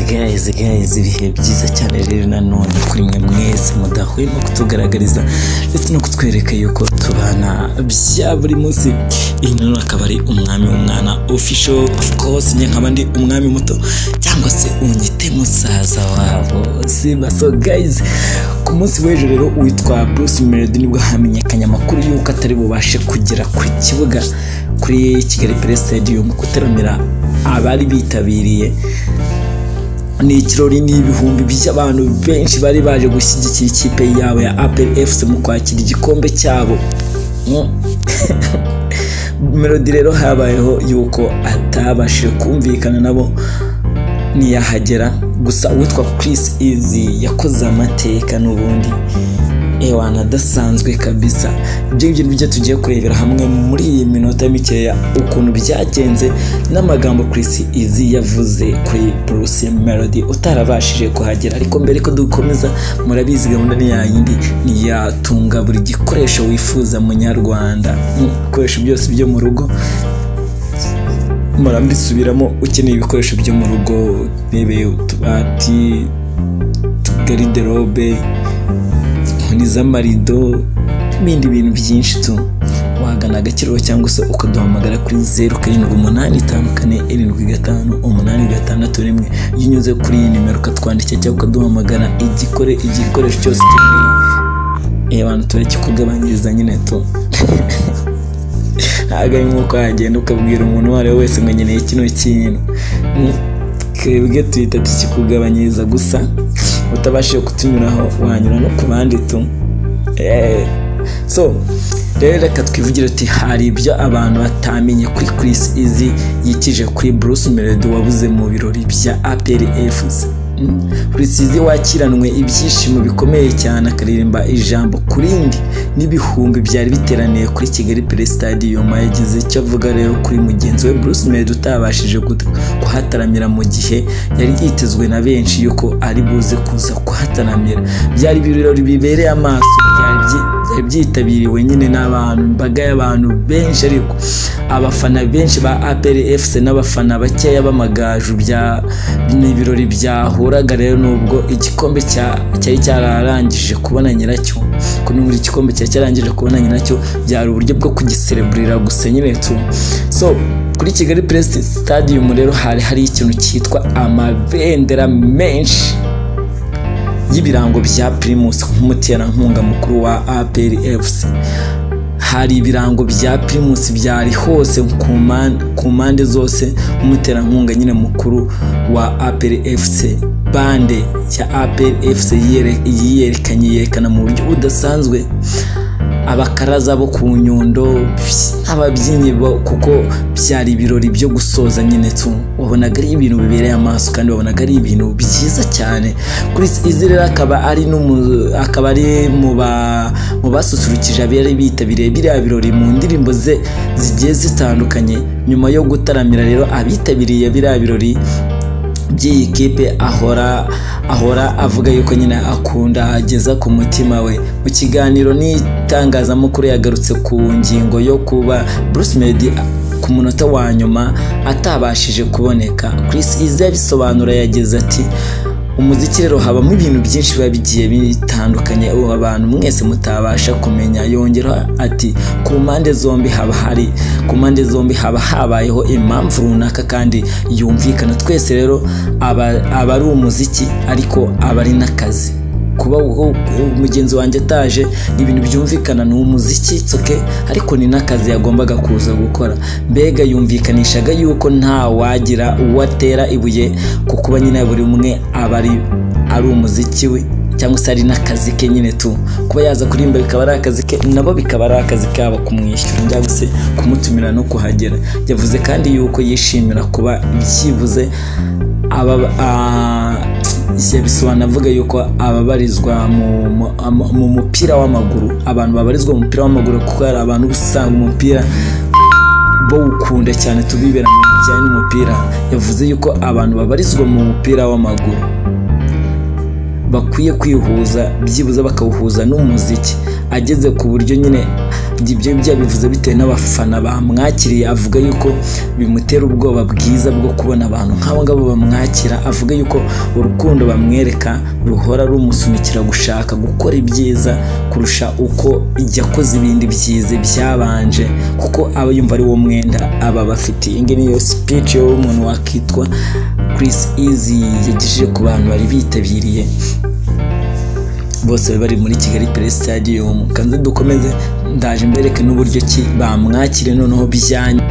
guys ibihe byiza cyane rero nanone kuri mwe mwese mudahwema kutugaragariza ndetse no kutwereka yuko tubana bya buri munsi iyi nanone akaba ari umwami w'umwana official of course njye nkaba ndi umwami muto cyangwa se unyite musaza wabo simba so guys ku munsi w'ejo rero witwa Bruce Melody nibwo hamenyekanye amakuru y'uko atari bubashe kugera ku kibuga kuri Kigali Play Stadium gutaramira abari bitabiriye ni ikirori n'ibihumbi by'abantu benshi bari baje gushyigikira ikipe yabo ya aperi efuse mu kwakira igikombe cyabo melodi rero habayeho yuko atabashije kumvikana nabo ntiyahagera gusa uwitwa Chris izi yakoze amateka n'ubundi ewana adasanzwe kabisa ibyo ngibyo nibyo tugiye kurebera hamwe muri iyi minota mikeya ukuntu byagenze n'amagambo Chris Izi yavuze kuri Bruce Melody utarabashije kuhagera ariko mbere ko dukomeza murabizi gahunda ni ya yindi ntiyatunga buri gikoresho wifuza munyarwanda ibikoresho byose byo mu rugo murabisubiramo ukeneye ibikoresho byo mu rugo bebe utubati gariderobe inkoni z'amarido n'ibindi bintu byinshi tu wagana agakiriro cyangwa se ukaduhamagara kuri zeru karindwi umunani itanu kane irindwi gatanu umunani gatandatu rimwe iyo unyuze kuri iyi nimero ukatwandikira cyangwa ukaduhamagara igikore igikoresho cyose ukeneye reba abantu turakikugabanyiriza nyine tu ntabwo ari nk'uko wagenda ukabwira umuntu uwo ari we wese ngo nkeneye kino kintu twebwe tuhita tukikugabanyiriza gusa utabashije kutunyuraho wanyura no ku bandi tu so rero reka twivugire uti hari ibyo abantu batamenye kuri Chris Easy yikije kuri Bruce Melody wabuze mu birori bya APR FC Chris Easy wakiranwe ibyishimo bikomeye cyane akaririmba ijambo ku rindi n'ibihumbi byari biteraniye kuri Kigali Play Stadium yagize icyo avuga rero kuri mugenzi we Bruce Melody utabashije kuhataramira mu gihe yari yitezwe na benshi yuko ari buze kuza kuhataramira byari ibirori bibereye amaso byari byi- byari byitabiriwe nyine n'abantu imbaga y'abantu benshi ariko abafana benshi ba APR FC n'abafana bakeya b'amagaju bya ni ibirori byahuraga rero nubwo igikombe cya- cyari cyararangije kubona nyiracyo ko nubwo igikombe cyari cyarangije kubona nyiracyo byari uburyo bwo kugisereburira gusa nyine tu so kuri Kigali Press Stadium rero hari hari ikintu cyitwa amabendera menshi y'ibirango bya Primus nk'umuterankunga mukuru wa APR FC hari ibirango bya Primus byari hose ku mpan- ku mpande zose nk'umuterankunga nyine mukuru wa APR FC bande ya APR FC yiyere- yiyerekanye yerekana mu buryo budasanzwe abakaraza bo ku nyundo ababyinnyi bo- kuko byari ibirori byo gusoza nyine tu wabonaga ari ibintu bibereye amaso kandi wabonaga ari ibintu byiza cyane kuri izi rero akaba ari n'umu- akaba ari mu ba- mu basusurukije abari bitabiriye biriya birori mu ndirimbo ze zigiye zitandukanye nyuma yo gutaramira rero abitabiriye biriya birori by'iyi kipe ahora ahora avuga yuko nyine akunda ageza ku mutima we mu kiganiro n'itangazamakuru yagarutse ku ngingo yo kuba Bruce Melody ku munota wa nyuma atabashije kuboneka Chris Izzy yabisobanura yagize ati umuziki rero habamo ibintu byinshi biba bigiye bitandukanye ubu abantu mwese mutabasha kumenya yongeraho ati ku mpande zombi haba hari ku mpande zombi haba habayeho impamvu runaka kandi yumvikana twese rero aba aba ari umuziki ariko aba ari n'akazi kuba uwo- mugenzi wanjye ataje ni ibintu byumvikana ni umuziki it's okay ariko ni n'akazi yagombaga kuza gukora mbega yumvikanishaga yuko nta wagira uwo atera ibuye ku kuba nyine buri umwe aba ari ari umuziki we cyangwa se ari n'akazi ke nyine tu kuba yaza kuririmba bikaba ari akazi ke nabo bikaba ari akazi kabo kumwishyura cyangwa se kumutumira no kuhagera yavuze kandi yuko yishimira kuba byibuze aba a- yabisobanura avuga yuko ababarizwa mu- mu- ama- mu mupira w'amaguru abantu babarizwa mu mupira w'amaguru kuko hari abantu uba usanga umupira bawukunda cyane tubibera mu bijyanye n'umupira yavuze yuko abantu babarizwa mu mupira w'amaguru bakwiye kwihuza byibuze bakawuhuza n'umuziki ageze ku buryo nyine ibyo byabivuze bitewe n'abafana bamwakiriye avuga yuko bimutera ubwoba bwiza bwo kubona abantu nk'abo ngabo bamwakira avuga yuko urukundo bamwereka ruhora rumusunikira gushaka gukora ibyiza kurusha uko yakoze ibindi byiza byabanje kuko aba yumva ari wo mwenda aba bafitiye iyi ngiyi niyo speech y'umuntu wakitwa Chris Easy yagejeje ku bantu bari bitabiriye bose bari muri kigali pere sitadiyomu kandi dukomeze ndaje mbereke n'uburyo ki bamwakire noneho bijyanye